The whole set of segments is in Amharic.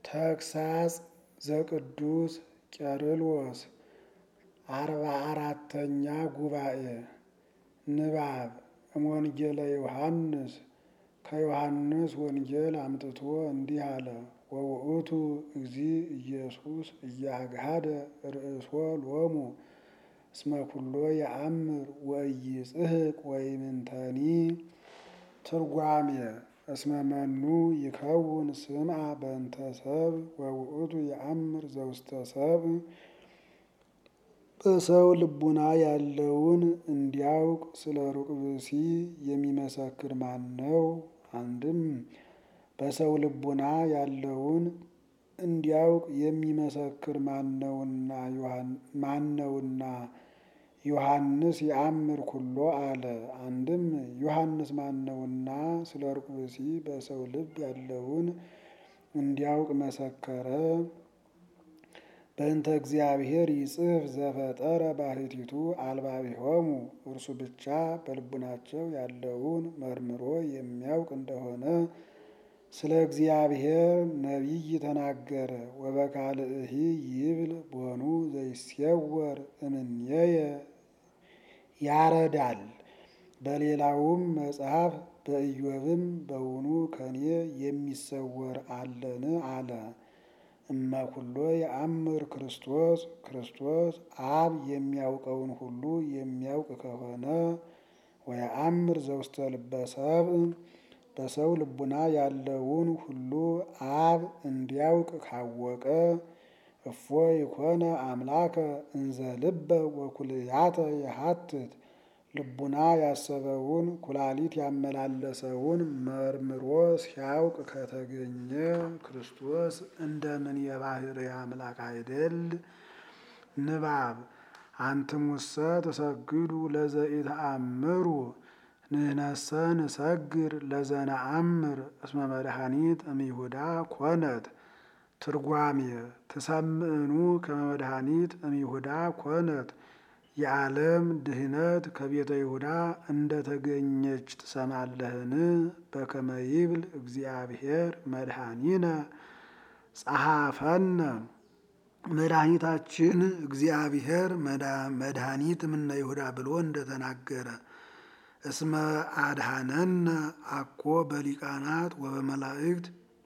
ተግሳጽ ዘቅዱስ ቄርሎስ አርባ አራተኛ ጉባኤ ንባብ እምወንጌለ ዮሐንስ ከዮሐንስ ወንጌል አምጥቶ እንዲህ አለ። ወውእቱ እግዚ ኢየሱስ እያግሃደ ርእሶ ሎሙ እስመ ኩሎ የአምር ወኢይጽሕቅ ወይምንተኒ። ትርጓሜ እስመ መኑ ይከውን ስምዐ በእንተ ሰብእ ወውእቱ የአምር ዘውስተ ሰብእ። በሰው ልቡና ያለውን እንዲያውቅ ስለ ሩቅ ብእሲ የሚመሰክር ማን ነው? አንድም በሰው ልቡና ያለውን እንዲያውቅ የሚመሰክር ማነውና ዮሐንስ የአምር ኩሎ አለ። አንድም ዮሐንስ ማነውና ስለ ሩቅ ብእሲ በሰው ልብ ያለውን እንዲያውቅ መሰከረ። በእንተ እግዚአብሔር ይጽሕፍ ዘፈጠረ ባሕቲቱ አልባቢሆሙ እርሱ ብቻ በልቡናቸው ያለውን መርምሮ የሚያውቅ እንደሆነ ስለ እግዚአብሔር ነቢይ ተናገረ። ወበካልእሂ ይብል ቦኑ ዘይሴወር እምኔየ ያረዳል። በሌላውም መጽሐፍ በኢዮብም በውኑ ከኔ የሚሰወር አለን አለ። እመኩሎ የአምር ክርስቶስ ክርስቶስ አብ የሚያውቀውን ሁሉ የሚያውቅ ከሆነ ወየአምር ዘውስተ ልበ ሰብእ በሰው ልቡና ያለውን ሁሉ አብ እንዲያውቅ ካወቀ እፎ ይኮነ አምላከ እንዘ ልበ ወኩልያተ የሀትት ልቡና ያሰበውን ኩላሊት ያመላለሰውን መርምሮ ሲያውቅ ከተገኘ ክርስቶስ እንደምን የባሕርይ አምላክ አይደል? ንባብ አንትሙሰ ተሰግዱ ለዘኢተአምሩ ንሕነሰ ንሰግር ለዘነአምር እስመ መድኃኒት እምይሁዳ ኮነት። ትርጓሜ ትሰምዕኑ ከመ መድኃኒት እምይሁዳ ኮነት የዓለም ድህነት ከቤተ ይሁዳ እንደተገኘች ትሰማለህን? በከመ ይብል እግዚአብሔር መድኃኒነ ጸሐፈነ መድኃኒታችን እግዚአብሔር መድኃኒት እምነ ይሁዳ ብሎ እንደተናገረ እስመ አድኀነነ አኮ በሊቃናት ወበመላእክት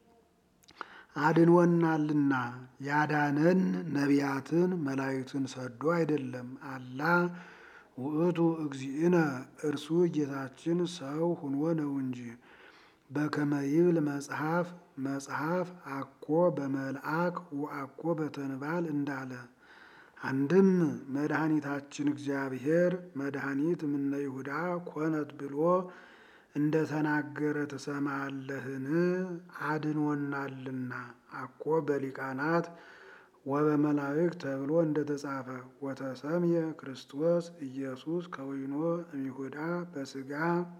አድንወናልና ያዳነን ነቢያትን መላእክትን ሰዶ አይደለም። አላ ውእቱ እግዚእነ እርሱ ጌታችን ሰው ሁኖ ነው እንጂ። በከመ ይብል መጽሐፍ መጽሐፍ አኮ በመልአክ ወአኮ በተንባል እንዳለ አንድም መድኃኒታችን እግዚአብሔር መድኃኒት እምነ ይሁዳ ኮነት ብሎ እንደ ተናገረ ትሰማለህን? አድኖናልና አኮ በሊቃናት ወበመላእክት ተብሎ እንደተጻፈ ወተሰምየ ክርስቶስ ኢየሱስ ከወይኖ እምይሁዳ በሥጋ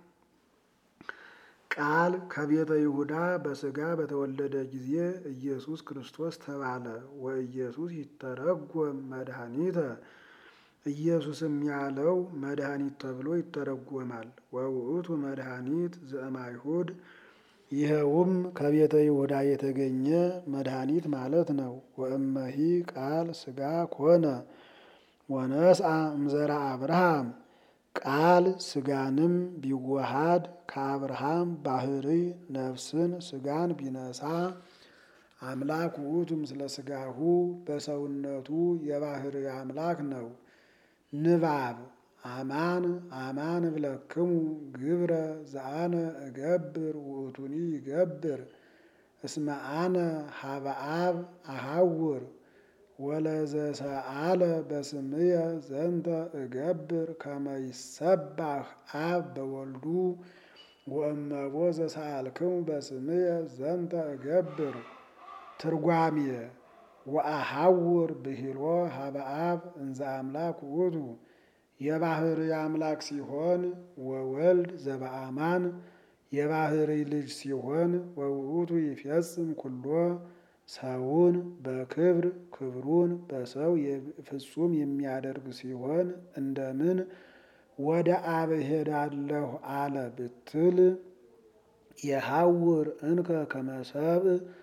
ቃል ከቤተ ይሁዳ በሥጋ በተወለደ ጊዜ ኢየሱስ ክርስቶስ ተባለ። ወኢየሱስ ይተረጎም መድኃኒተ ኢየሱስም ያለው መድኃኒት ተብሎ ይተረጎማል። ወውእቱ መድኃኒት ዘእማይሁድ ይኸውም ከቤተ ይሁዳ የተገኘ መድኃኒት ማለት ነው። ወእመሂ ቃል ሥጋ ኮነ ወነስአ እምዘራ አብርሃም ቃል ሥጋንም ቢዋሃድ ከአብርሃም ባሕርይ ነፍስን ሥጋን ቢነሳ አምላክ ውእቱ ምስለ ሥጋሁ በሰውነቱ የባሕርይ አምላክ ነው። ንባብ አማን አማን እብለክሙ ግብረ ዘአነ እገብር ውእቱኒ ይገብር እስመ አነ ሀበ አብ አሐውር ወለዘሰአለ በስምየ ዘንተ እገብር ከመ ይሰባህ አብ በወልዱ ወእመቦ ዘሰአልክሙ በስምየ ዘንተ እገብር። ትርጓሜ ወአሐውር ብሂሎ ሀበ አብ እንዘ አምላክ ውእቱ የባሕርይ አምላክ ሲሆን ወወልድ ዘበአማን የባሕርይ ልጅ ሲሆን ወውእቱ ይፈጽም ኩሎ ሰውን በክብር ክብሩን በሰው ፍጹም የሚያደርግ ሲሆን እንደምን ወደ አብ እሄዳለሁ አለ ብትል የሐውር እንከ ከመ ሰብእ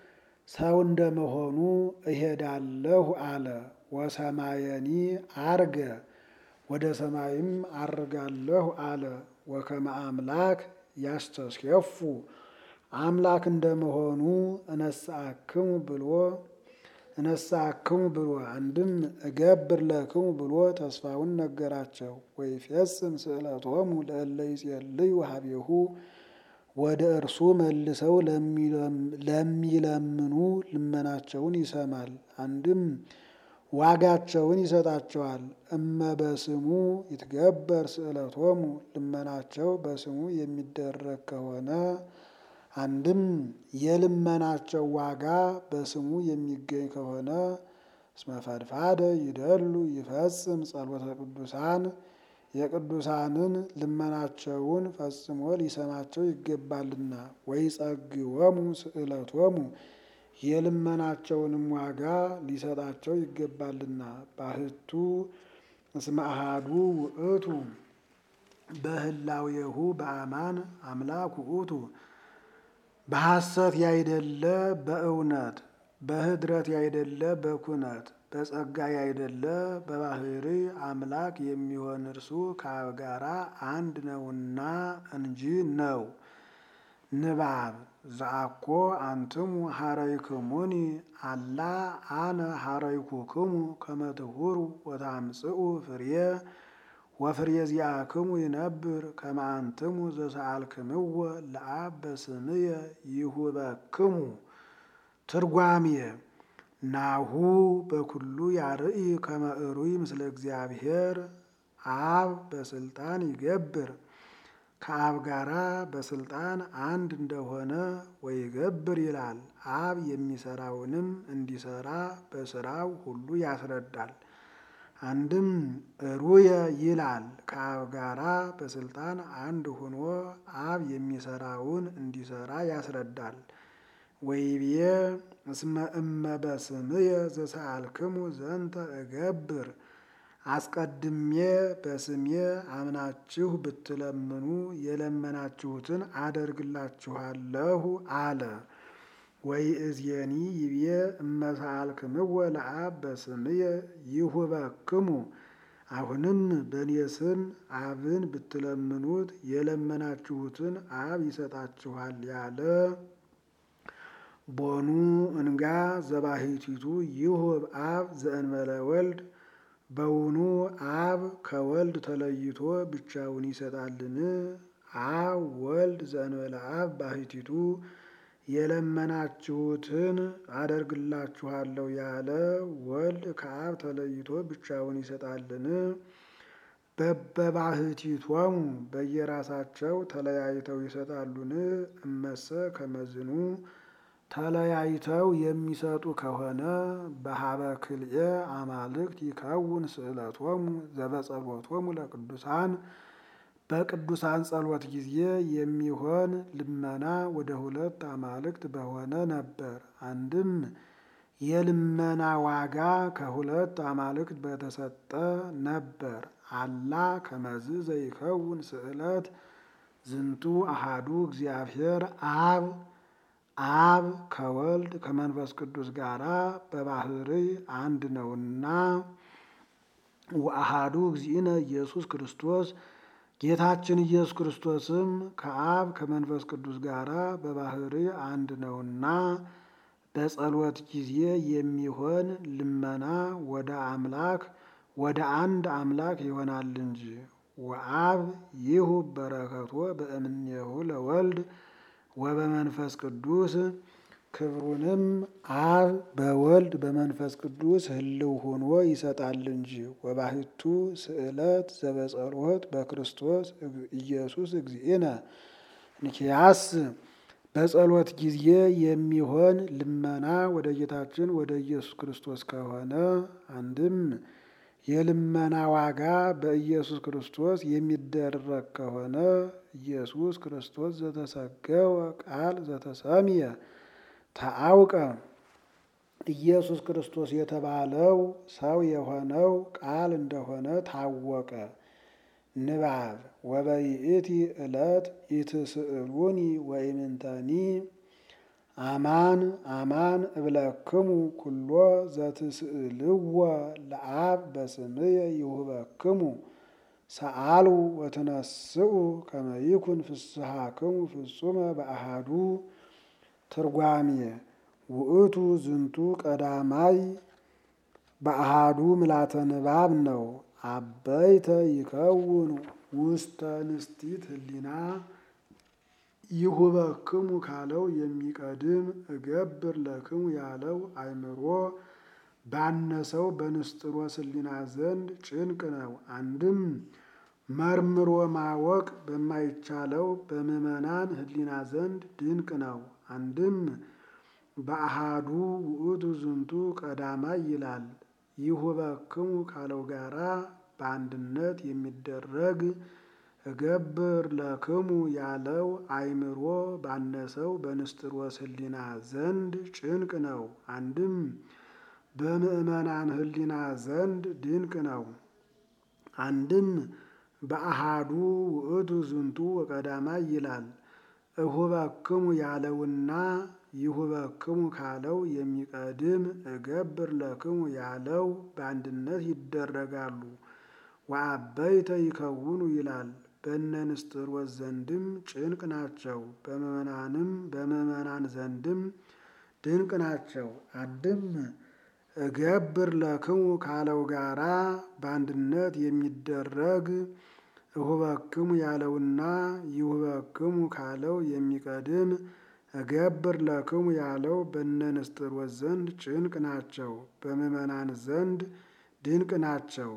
ሰው እንደመሆኑ እሄዳለሁ አለ። ወሰማየኒ አርገ ወደ ሰማይም አርጋለሁ አለ። ወከመ አምላክ ያስተስየፉ አምላክ እንደመሆኑ እነሳክሙ ብሎ እነሳክሙ ብሎ አንድም እገብር ለክሙ ብሎ ተስፋውን ነገራቸው። ወይፌጽም ስእለቶሙ ለእለ ይጼልዩ ሀቤሁ ወደ እርሱ መልሰው ለሚለምኑ ልመናቸውን ይሰማል። አንድም ዋጋቸውን ይሰጣቸዋል። እመ በስሙ ይትገበር ስእለቶሙ ልመናቸው በስሙ የሚደረግ ከሆነ አንድም የልመናቸው ዋጋ በስሙ የሚገኝ ከሆነ እስመ ፈድፋደ ይደሉ ይፈጽም ጸሎተ ቅዱሳን የቅዱሳንን ልመናቸውን ፈጽሞ ሊሰማቸው ይገባልና። ወይጸግወሙ ስእለቶሙ የልመናቸውንም ዋጋ ሊሰጣቸው ይገባልና። ባህቱ እስመ አሐዱ ውእቱ በህላዌሁ በአማን አምላክ ውእቱ በሐሰት ያይደለ በእውነት በህድረት ያይደለ በኩነት በጸጋ ያይደለ በባህሪ አምላክ የሚሆን እርሱ ከአብ ጋራ አንድ ነውና እንጂ ነው። ንባብ ዘአኮ አንትሙ ሀረይክሙኒ አላ አነ ሀረይኩክሙ ከመ ትሁሩ ወታምጽኡ ፍሬ ወፍሬ ዚአክሙ ይነብር ከመ አንትሙ ዘሰአልክምዎ ለአብ በስምየ ይሁበክሙ። ትርጓሜ ናሁ በኩሉ ያርኢ ከመ እሩይ ምስለ እግዚአብሔር አብ በስልጣን ይገብር ከአብ ጋራ በስልጣን አንድ እንደሆነ ወይገብር ይላል። አብ የሚሰራውንም እንዲሰራ በስራው ሁሉ ያስረዳል። አንድም ሩየ ይላል ከአብ ጋራ በስልጣን አንድ ሆኖ አብ የሚሰራውን እንዲሰራ ያስረዳል። ወይብዬ እስመ እመ በስምየ ዘሰአልክሙ ዘንተ እገብር አስቀድሜ በስሜ አምናችሁ ብትለምኑ የለመናችሁትን አደርግላችኋለሁ አለ። ወይእዜኒ ይብዬ እመ ሰአልክምዎ ለአብ በስምየ ይሁበክሙ አሁንም በእኔ ስም አብን ብትለምኑት የለመናችሁትን አብ ይሰጣችኋል ያለ ቦኑ እንጋ ዘባሕቲቱ ይሁብ አብ ዘእንበለ ወልድ በውኑ አብ ከወልድ ተለይቶ ብቻውን ይሰጣልን? አብ ወልድ ዘእንበለ አብ ባሕቲቱ የለመናችሁትን አደርግላችኋለሁ ያለ ወልድ ከአብ ተለይቶ ብቻውን ይሰጣልን? በበባሕቲቶሙ በየራሳቸው ተለያይተው ይሰጣሉን? እመሰ ከመዝኑ ተለያይተው የሚሰጡ ከሆነ በሀበ ክልኤ አማልክት ይከውን ስእለቶሙ ዘበጸሎቶሙ ለቅዱሳን በቅዱሳን ጸሎት ጊዜ የሚሆን ልመና ወደ ሁለት አማልክት በሆነ ነበር። አንድም የልመና ዋጋ ከሁለት አማልክት በተሰጠ ነበር። አላ ከመዝ ዘይከውን ስእለት ዝንቱ አሃዱ እግዚአብሔር አብ አብ ከወልድ ከመንፈስ ቅዱስ ጋራ በባህርይ አንድ ነውና ወአሃዱ እግዚእነ ኢየሱስ ክርስቶስ ጌታችን ኢየሱስ ክርስቶስም ከአብ ከመንፈስ ቅዱስ ጋራ በባህርይ አንድ ነውና በጸሎት ጊዜ የሚሆን ልመና ወደ አምላክ ወደ አንድ አምላክ ይሆናል እንጂ ወአብ ይሁ በረከቶ በእምኔሁ ለወልድ ወበመንፈስ ቅዱስ ክብሩንም አብ በወልድ በመንፈስ ቅዱስ ህልው ሆኖ ይሰጣል እንጂ ወባሕቱ ስእለት ዘበጸሎት በክርስቶስ ኢየሱስ እግዚእነ ንኪያስ በጸሎት ጊዜ የሚሆን ልመና ወደ ጌታችን ወደ ኢየሱስ ክርስቶስ ከሆነ አንድም የልመና ዋጋ በኢየሱስ ክርስቶስ የሚደረግ ከሆነ ኢየሱስ ክርስቶስ ዘተሰገወ ቃል ዘተሰምየ ተአውቀ ኢየሱስ ክርስቶስ የተባለው ሰው የሆነው ቃል እንደሆነ ታወቀ። ንባብ ወበይእቲ ዕለት ኢትስእሉኒ ወኢምንተኒ አማን አማን እብለክሙ ኩሎ ዘትስእልዎ ለአብ በስምየ ይሁበክሙ ሰአሉ ወትነስኡ ከመ ይኩን ፍስሐክሙ ፍጹመ በአሃዱ ትርጓሜ ውእቱ ዝንቱ ቀዳማይ በአሃዱ ምላተ ንባብ ነው። አበይተ ይከውን ውስተ ንስቲት ህሊና ይሁበክሙ ካለው የሚቀድም እገብር ለክሙ ያለው አእምሮ ባነሰው በንስጥሮስ ህሊና ዘንድ ጭንቅ ነው። አንድም መርምሮ ማወቅ በማይቻለው በምዕመናን ህሊና ዘንድ ድንቅ ነው። አንድም በአሃዱ ውእቱ ዝንቱ ቀዳማይ ይላል። ይሁበክሙ ካለው ጋራ በአንድነት የሚደረግ እገብር ለክሙ ያለው አእምሮ ባነሰው በንስጥሮስ ህሊና ዘንድ ጭንቅ ነው። አንድም በምዕመናን ህሊና ዘንድ ድንቅ ነው። አንድም በአሃዱ ውእቱ ዝንቱ ወቀዳማይ ይላል። እሁበክሙ ያለውና ይሁበክሙ ካለው የሚቀድም እገብር ለክሙ ያለው በአንድነት ይደረጋሉ። ወአበይተ ይከውኑ ይላል። በእነ ንስጥሮስ ዘንድም ጭንቅ ናቸው። በምዕመናንም በምዕመናን ዘንድም ድንቅ ናቸው። አንድም እገብር ለክሙ ካለው ጋራ በአንድነት የሚደረግ እሁበክሙ ያለውና ይሁበክሙ ካለው የሚቀድም እገብር ለክሙ ያለው በእነ ንስጥሮስ ዘንድ ጭንቅ ናቸው። በምዕመናን ዘንድ ድንቅ ናቸው።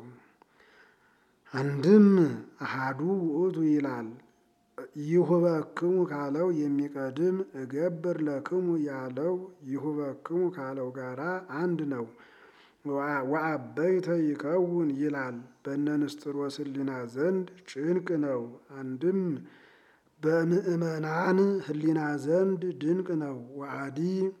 አንድም አሃዱ ውእቱ ይላል። ይሁበክሙ ካለው የሚቀድም እገብር ለክሙ ያለው ይሁበክሙ ካለው ጋራ አንድ ነው። ወአበይተ ይከውን ይላል። በእነ ንስጥሮስ ህሊና ዘንድ ጭንቅ ነው። አንድም በምዕመናን ህሊና ዘንድ ድንቅ ነው። ወአዲ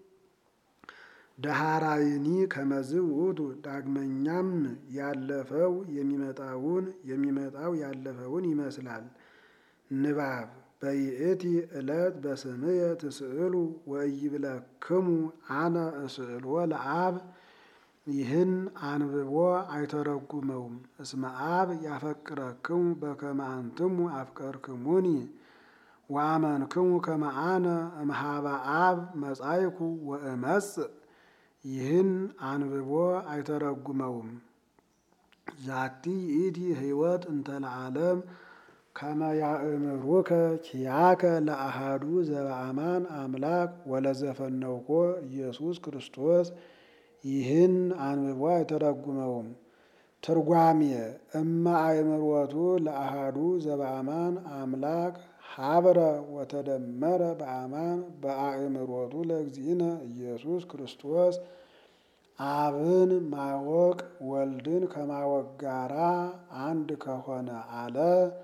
ደሃራይኒ ከመዝ ውእቱ ዳግመኛም ያለፈው የሚመጣውን የሚመጣው ያለፈውን ይመስላል። ንባብ በይእቲ ዕለት በስምየ ትስእሉ ወኢይብለክሙ አነ እስእልዎ ለአብ ይህን አንብቦ አይተረጉመውም። እስመ አብ ያፈቅረክሙ በከመ አንትሙ አፍቀርክሙኒ ወአመንክሙ ከመ አነ እምኀበ አብ መጻይኩ ወእመጽእ ይህን አንብቦ አይተረጉመውም። ዛቲ ይእቲ ህይወት እንተ ለዓለም ከመ ያእምሩከ ኪያከ ለአሃዱ ዘበአማን አምላክ ወለዘፈነውኮ ኢየሱስ ክርስቶስ ይህን አንብቦ አይተረጉመውም። ትርጓሜ እመ አእምሮቱ ለአሃዱ ዘበአማን አምላክ ሀብረ ወተደመረ በአማን በአእምሮቱ ለእግዚእነ ኢየሱስ ክርስቶስ አብን ማወቅ ወልድን ከማወቅ ጋራ አንድ ከሆነ አለ።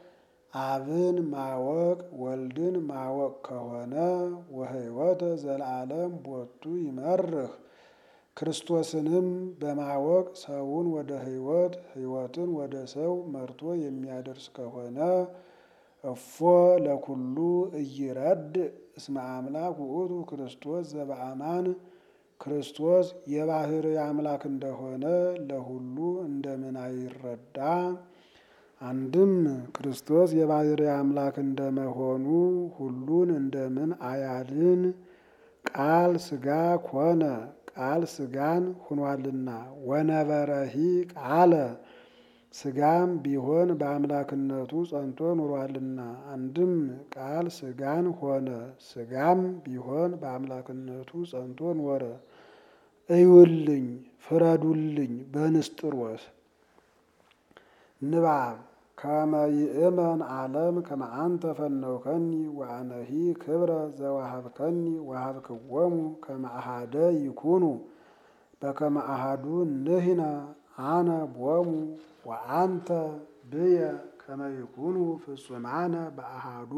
አብን ማወቅ ወልድን ማወቅ ከሆነ ወህይወተ ዘለዓለም ቦቱ ይመርህ ክርስቶስንም በማወቅ ሰውን ወደ ህይወት ህይወትን ወደ ሰው መርቶ የሚያደርስ ከሆነ እፎ ለኩሉ እይረድ እስመ አምላክ ውእቱ ክርስቶስ ዘበአማን ክርስቶስ የባህር አምላክ እንደሆነ ለሁሉ እንደምን አይረዳ? አንድም ክርስቶስ የባህር አምላክ እንደመሆኑ ሁሉን እንደምን አያድን? ቃል ስጋ ኮነ ቃል ስጋን ሁኗልና ወነበረሂ ቃለ ስጋም ቢሆን በአምላክነቱ ጸንቶ ኑሯልና። አንድም ቃል ስጋን ሆነ ስጋም ቢሆን በአምላክነቱ ጸንቶ ኖረ። እዩልኝ ፍረዱልኝ በንስጥሮስ ንባብ ከመ ይእመን ዓለም ከመ አንተ ፈነውከኒ ወአነሂ ክብረ ዘወሃብከኒ ወሃብክዎሙ ከመ አሐደ ይኩኑ በከመ አሐዱ ንሕነ አነ ቦሙ ወአንተ ብየ ከመ ይኩኑ ፍጹማነ በአሐዱ።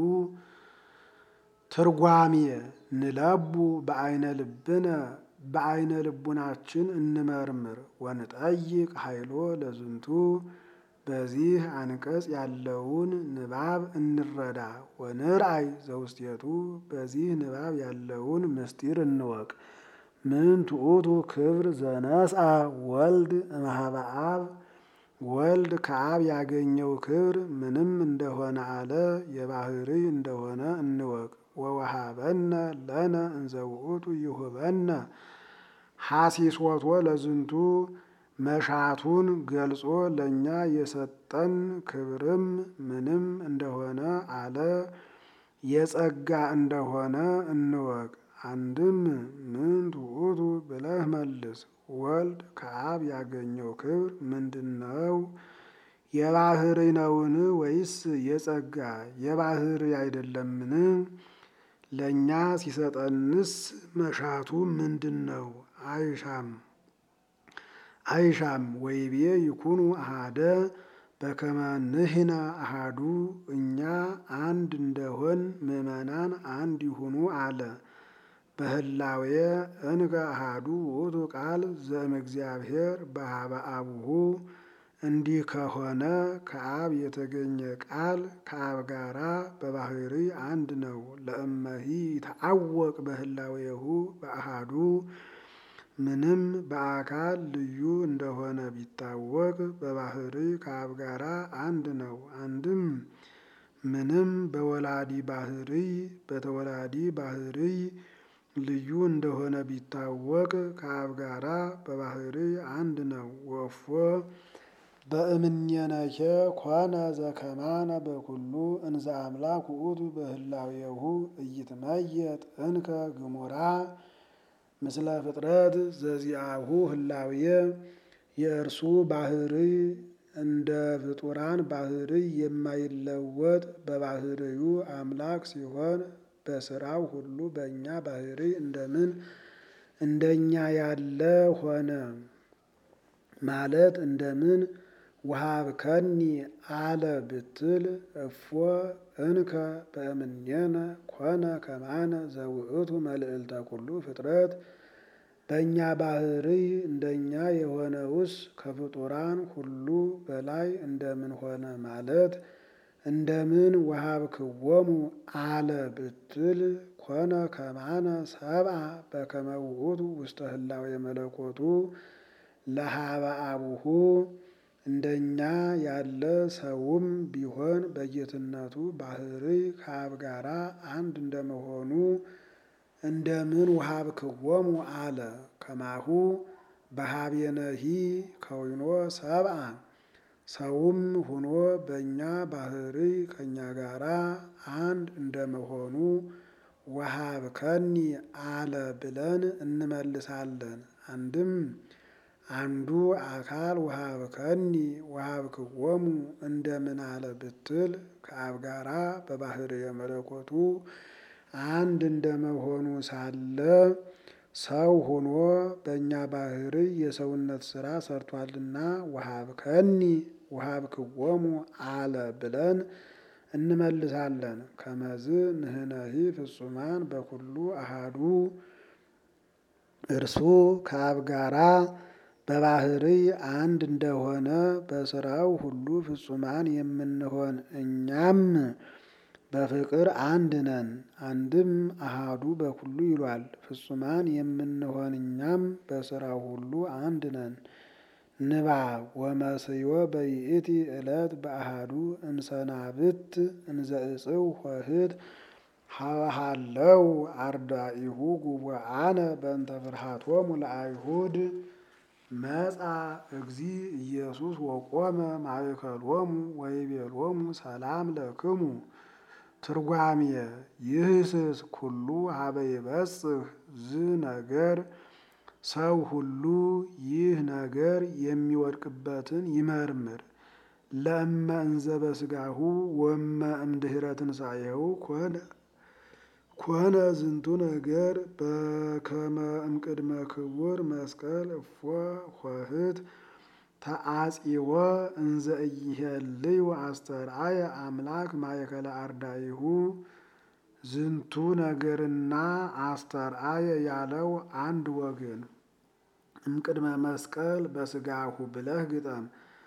ትርጓሜ ንለቡ በአይነ ልብነ በአይነ ልቡናችን እንመርምር ወንጠይቅ ኃይሎ ለዝንቱ በዚህ አንቀጽ ያለውን ንባብ እንረዳ። ወንርአይ ዘውስቴቱ በዚህ ንባብ ያለውን ምስጢር እንወቅ። ምን ትዑቱ ክብር ዘነስአ ወልድ እምኀበ አብ ወልድ ከአብ ያገኘው ክብር ምንም እንደሆነ አለ የባህርይ እንደሆነ እንወቅ። ወወሃበነ ለነ እንዘ ውእቱ ይሁበነ ሐሲሶቶ ለዝንቱ መሻቱን ገልጾ ለእኛ የሰጠን ክብርም ምንም እንደሆነ አለ የጸጋ እንደሆነ እንወቅ። አንድም ምን ትዑቱ ብለህ መልስ። ወልድ ከአብ ያገኘው ክብር ምንድን ነው? የባህርይ ነውን ወይስ የጸጋ? የባህርይ አይደለምን? ለእኛ ሲሰጠንስ መሻቱ ምንድን ነው? አይሻም አይሻም ወይቤ ይኩኑ አሃደ በከመ ንሕነ አሃዱ እኛ አንድ እንደሆን ምእመናን አንድ ይሁኑ አለ። በህላዌ እንከ አሃዱ ውእቱ ቃል ዘእምእግዚአብሔር በኀበ አቡሁ እንዲህ ከሆነ ከአብ የተገኘ ቃል ከአብ ጋራ በባህርይ አንድ ነው። ለእመሂ ይተዐወቅ በህላዌሁ በአሃዱ ምንም በአካል ልዩ እንደሆነ ቢታወቅ በባህርይ ከአብ ጋራ አንድ ነው። አንድም ምንም በወላዲ ባህርይ በተወላዲ ባህርይ ልዩ እንደሆነ ቢታወቅ ከአብ ጋራ በባህርይ አንድ ነው። ወፎ በእምኔነኬ ኮነ ዘከማነ በኩሉ እንዘ አምላክ ውእቱ በህላዌሁ ኢይትመየጥ እንከ ግሙራ ምስለ ፍጥረት ዘዚአሁ ህላዌ የእርሱ ባህርይ እንደ ፍጡራን ባህርይ የማይለወጥ በባህርዩ አምላክ ሲሆን በስራው ሁሉ በእኛ ባህርይ እንደምን እንደኛ ያለ ሆነ ማለት እንደምን ወሀብከኒ አለ ብትል እፎ እንከ በእምኔነ ኮነ ከማነ ዘውእቱ መልዕልተ ኩሉ ፍጥረት በእኛ ባህርይ እንደኛ የሆነውስ ከፍጡራን ሁሉ በላይ እንደምን ሆነ ማለት እንደምን ወሀብክዎሙ አለ ብትል ኮነ ከማነ ሰብአ በከመ ውእቱ ውስተ ህላዌ መለኮቱ ለኀበ አቡሁ እንደኛ ያለ ሰውም ቢሆን በጌትነቱ ባህርይ ከአብ ጋራ አንድ እንደመሆኑ እንደምን ወሀብክዎሙ አለ። ከማሁ በኀቤነሂ ከዊኖ ሰብአ ሰውም ሁኖ በእኛ ባህርይ ከእኛ ጋራ አንድ እንደመሆኑ ወሀብከኒ አለ ብለን እንመልሳለን። አንድም አንዱ አካል ወሀብከኒ ወሀብክዎሙ እንደምን አለ ብትል ከአብ ጋራ በባህርየ መለኮቱ አንድ እንደመሆኑ ሳለ ሰው ሆኖ በእኛ ባህርይ የሰውነት ስራ ሰርቷልና ወሀብከኒ ወሀብክዎሙ አለ ብለን እንመልሳለን። ከመዝ ንሕነሂ ፍጹማን በኩሉ አሃዱ እርሱ ከአብ ጋራ በባህርይ አንድ እንደሆነ በስራው ሁሉ ፍጹማን የምንሆን እኛም በፍቅር አንድ ነን። አንድም አሃዱ በኩሉ ይሏል። ፍጹማን የምንሆን እኛም በስራው ሁሉ አንድ ነን። ንባብ ወመስዮ በይእቲ ዕለት በአሃዱ እምሰናብት እንዘ እጽው ኆኅት ሀለው አርዳኢሁ ጉቡአነ በእንተ ፍርሃቶሙ ለአይሁድ መጻ እግዚ ኢየሱስ ወቆመ ማእከሎሙ ወይቤሎሙ ሰላም ለክሙ። ትርጓሜ ይህስስ ኩሉ ሀበ ይበጽሕ ዝ ነገር ሰው ሁሉ ይህ ነገር የሚወድቅበትን ይመርምር። ለእመ እንዘ በስጋሁ ወመ እምድኅረ ትንሣኤሁ ኮነ ኮነ ዝንቱ ነገር በከመ እምቅድመ ክቡር መስቀል እፎ ኆኅት ተአጺወ እንዘ ኢይሄልዩ አስተርአየ አምላክ ማእከለ አርዳኢሁ። ዝንቱ ነገርና አስተርአየ ያለው አንድ ወገን እምቅድመ መስቀል በስጋሁ ብለህ ግጠም።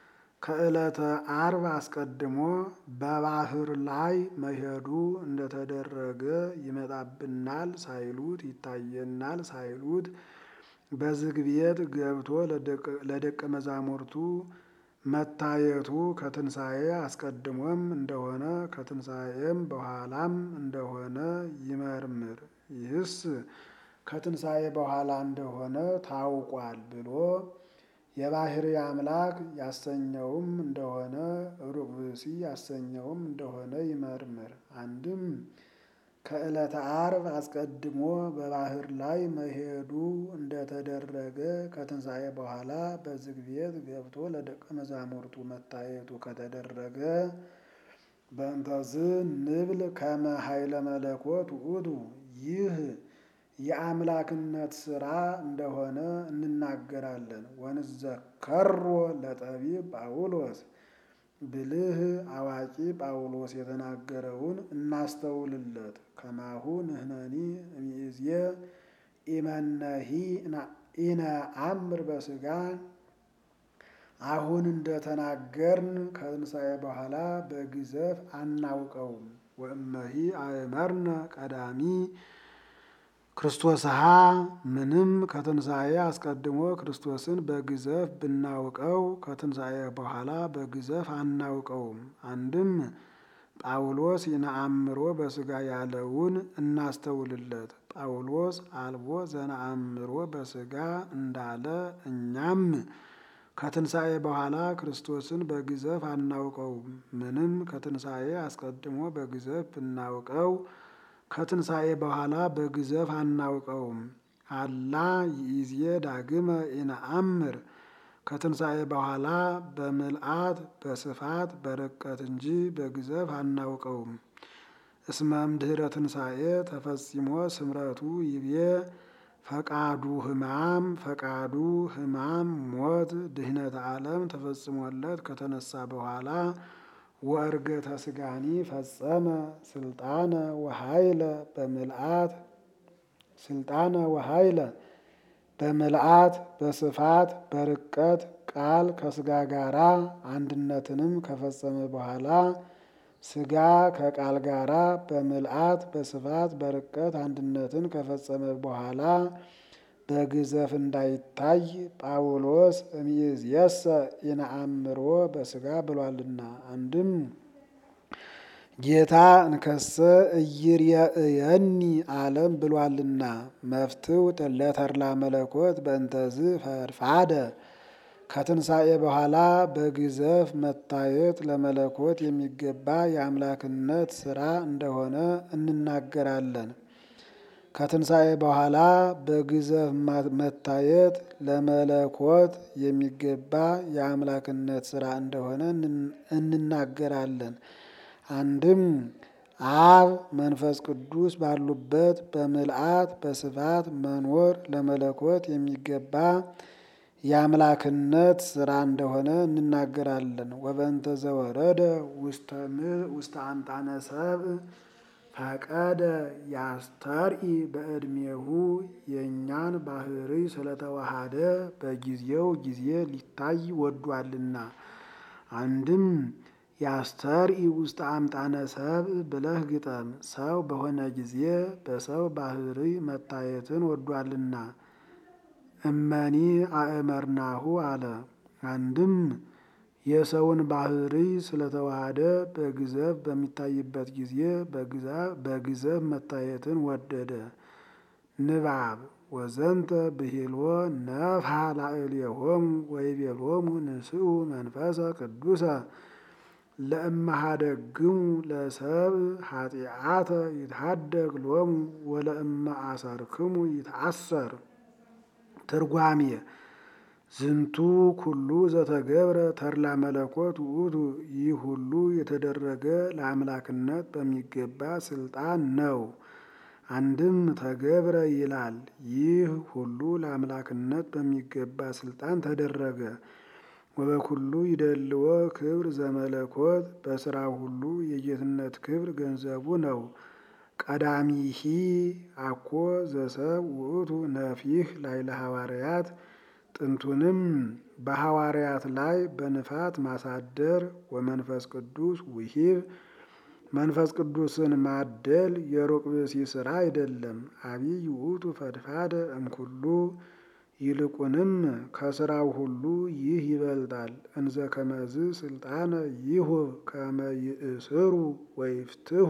ከዕለተ አርብ አስቀድሞ በባህር ላይ መሄዱ እንደተደረገ ይመጣብናል ሳይሉት ይታየናል ሳይሉት በዝግ ቤት ገብቶ ለደቀ መዛሙርቱ መታየቱ ከትንሣኤ አስቀድሞም እንደሆነ ከትንሣኤም በኋላም እንደሆነ ይመርምር። ይህስ ከትንሣኤ በኋላ እንደሆነ ታውቋል ብሎ የባህሪ አምላክ ያሰኘውም እንደሆነ ሩቅ ብእሲ ያሰኘውም እንደሆነ ይመርምር። አንድም ከዕለተ አርብ አስቀድሞ በባህር ላይ መሄዱ እንደተደረገ ከትንሣኤ በኋላ በዝግ ቤት ገብቶ ለደቀ መዛሙርቱ መታየቱ ከተደረገ በእንተዝ ንብል ከመ ኃይለ መለኮት ውእቱ ይህ የአምላክነት ሥራ እንደሆነ እንናገራለን። ወንዘከሮ ለጠቢብ ጳውሎስ ብልህ አዋቂ ጳውሎስ የተናገረውን እናስተውልለት። ከማሁ ንሕነኒ እምይእዜ ኢመነሂ ኢነአምር በሥጋ አሁን እንደተናገርን ከትንሣኤ በኋላ በግዘፍ አናውቀውም። ወእመሂ አእመርነ ቀዳሚ ክርስቶስሃ ምንም ከትንሣኤ አስቀድሞ ክርስቶስን በግዘፍ ብናውቀው ከትንሣኤ በኋላ በግዘፍ አናውቀውም። አንድም ጳውሎስ ይነአምሮ በሥጋ ያለውን እናስተውልለት። ጳውሎስ አልቦ ዘነአምሮ በሥጋ እንዳለ እኛም ከትንሣኤ በኋላ ክርስቶስን በግዘፍ አናውቀውም። ምንም ከትንሣኤ አስቀድሞ በግዘፍ ብናውቀው ከትንሣኤ በኋላ በግዘፍ አናውቀውም። አላ ይእዜ ዳግመ ኢነአምር ከትንሣኤ በኋላ በምልአት በስፋት በርቀት እንጂ በግዘፍ አናውቀውም። እስመም ድኅረ ትንሣኤ ተፈጺሞ ስምረቱ ይቤ ፈቃዱ ሕማም ፈቃዱ ሕማም ሞት ድህነተ ዓለም ተፈጽሞለት ከተነሳ በኋላ ወእርገተ ስጋኒ ፈጸመ ስልጣነ ወኃይለ በምልአት ስልጣነ ወኃይለ በምልአት በስፋት በርቀት ቃል ከስጋ ጋራ አንድነትንም ከፈጸመ በኋላ ስጋ ከቃል ጋራ በምልአት በስፋት በርቀት አንድነትን ከፈጸመ በኋላ በግዘፍ እንዳይታይ ጳውሎስ እምይእዜሰ ኢነአምሮ በሥጋ ብሏልና። አንድም ጌታ እንከሰ እይርየእየኒ ዓለም ብሏልና። መፍትው ለተድላ መለኮት በእንተዝ ፈድፋደ ከትንሣኤ በኋላ በግዘፍ መታየት ለመለኮት የሚገባ የአምላክነት ሥራ እንደሆነ እንናገራለን። ከትንሣኤ በኋላ በግዘፍ መታየት ለመለኮት የሚገባ የአምላክነት ሥራ እንደሆነ እንናገራለን። አንድም አብ መንፈስ ቅዱስ ባሉበት በምልአት በስፋት መኖር ለመለኮት የሚገባ የአምላክነት ሥራ እንደሆነ እንናገራለን። ወበእንተ ዘወረደ ውስተ አምጣነ ሰብእ ፈቀደ ያስተርኢ በዕድሜሁ የእኛን ባህሪ ስለተዋሃደ በጊዜው ጊዜ ሊታይ ወዷልና። አንድም ያስተርኢ ውስተ አምጣነ ሰብእ ብለህ ግጠም። ሰው በሆነ ጊዜ በሰው ባህሪ መታየትን ወዷልና። እመኒ አእመርናሁ አለ። አንድም የሰውን ባህሪ ስለተዋሃደ በግዘፍ በሚታይበት ጊዜ በግዘፍ መታየትን ወደደ። ንባብ ወዘንተ ብሂልዎ ነፍሐ ላዕሌሆሙ ወይቤሎሙ ንስኡ መንፈሰ ቅዱሰ ለእመሃደግሙ ለሰብእ ኃጢአተ ይትሃደግ ሎሙ ወለእመ አሰርክሙ ይትአሰር። ትርጓሜ ዝንቱ ኩሉ ዘተገብረ ተድላ መለኮት ውእቱ። ይህ ሁሉ የተደረገ ለአምላክነት በሚገባ ስልጣን ነው። አንድም ተገብረ ይላል። ይህ ሁሉ ለአምላክነት በሚገባ ስልጣን ተደረገ። ወበኩሉ ይደልዎ ክብር ዘመለኮት በስራው ሁሉ የጌትነት ክብር ገንዘቡ ነው። ቀዳሚሂ አኮ ዘሰብ ውእቱ ነፊህ ላይለ ሐዋርያት ጥንቱንም በሐዋርያት ላይ በንፋት ማሳደር ወመንፈስ ቅዱስ ውሂብ መንፈስ ቅዱስን ማደል የሩቅ ብእሲ ሥራ አይደለም። አቢይ ውእቱ ፈድፋደ እምኩሉ ይልቁንም ከስራው ሁሉ ይህ ይበልጣል። እንዘ ከመዝ ስልጣነ ይሁብ ከመ ይእስሩ ወይፍትሁ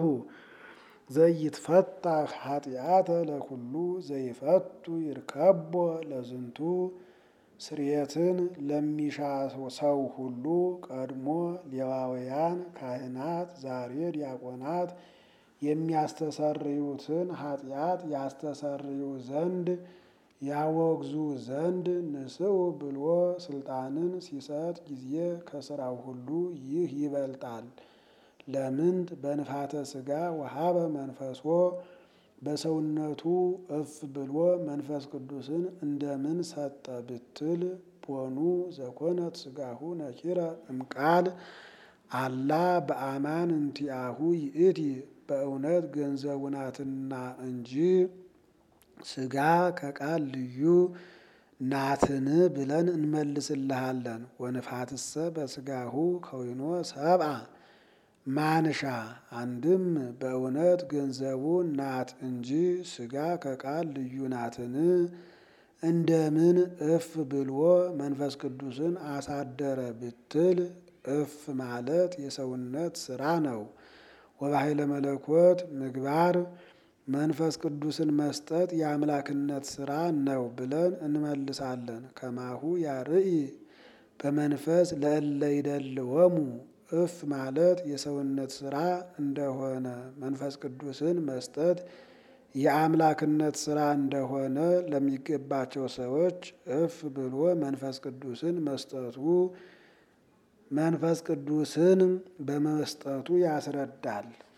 ዘይትፈታህ ኃጢአተ ለኩሉ ዘይፈቱ ይርከቦ ለዝንቱ ስርየትን ለሚሻ ሰው ሁሉ ቀድሞ ሌዋውያን ካህናት ዛሬ ዲያቆናት የሚያስተሰርዩትን ኃጢአት ያስተሰርዩ ዘንድ ያወግዙ ዘንድ ንስኡ ብሎ ስልጣንን ሲሰጥ ጊዜ ከስራው ሁሉ ይህ ይበልጣል። ለምንት በንፋተ ሥጋ ወሀበ መንፈሶ በሰውነቱ እፍ ብሎ መንፈስ ቅዱስን እንደምን ሰጠ ብትል ቦኑ ዘኮነት ሥጋሁ ነኪረ እምቃል አላ በአማን እንቲአሁ ይእቲ በእውነት ገንዘቡ ናትና እንጂ ሥጋ ከቃል ልዩ ናትን ብለን እንመልስልሃለን። ወንፋትሰ በሥጋሁ ከዊኖ ሰብአ ማንሻ አንድም በእውነት ገንዘቡ ናት እንጂ ሥጋ ከቃል ልዩ ናትን እንደምን እፍ ብሎ መንፈስ ቅዱስን አሳደረ ብትል እፍ ማለት የሰውነት ስራ ነው። ወባሕይለ መለኮት ምግባር መንፈስ ቅዱስን መስጠት የአምላክነት ስራ ነው ብለን እንመልሳለን። ከማሁ ያርኢ በመንፈስ ለእለ ይደልወሙ እፍ ማለት የሰውነት ስራ እንደሆነ መንፈስ ቅዱስን መስጠት የአምላክነት ስራ እንደሆነ ለሚገባቸው ሰዎች እፍ ብሎ መንፈስ ቅዱስን መስጠቱ መንፈስ ቅዱስን በመስጠቱ ያስረዳል።